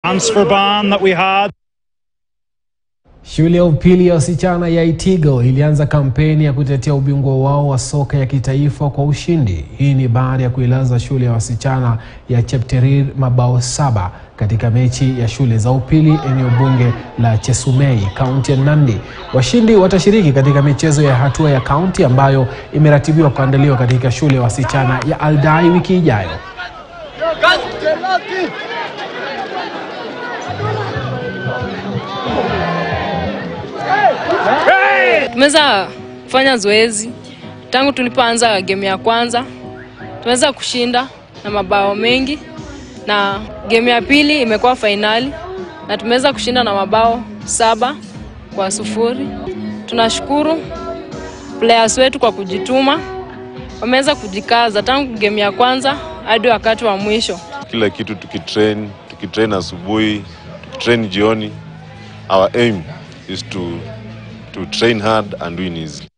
transfer ban that we had. Shule ya upili ya wasichana ya Itigo ilianza kampeni ya kutetea ubingwa wao wa soka ya kitaifa kwa ushindi. Hii ni baada ya kuilaza shule ya wasichana ya Chepterir mabao saba katika mechi ya shule za upili eneo bunge la Chesumei, kaunti ya Nandi. Washindi watashiriki katika michezo ya hatua ya kaunti ambayo imeratibiwa kuandaliwa katika shule ya wasichana ya Aldai wiki ijayo. Tumeweza kufanya zoezi tangu tulipoanza game ya kwanza, tumeweza kushinda na mabao mengi, na game ya pili imekuwa fainali na tumeweza kushinda na mabao saba kwa sufuri. Tunashukuru players wetu kwa kujituma, wameweza kujikaza tangu game ya kwanza hadi wakati wa mwisho. kila kitu tukitrain tukitrain asubuhi tukitrain jioni our aim is to to train hard and win easily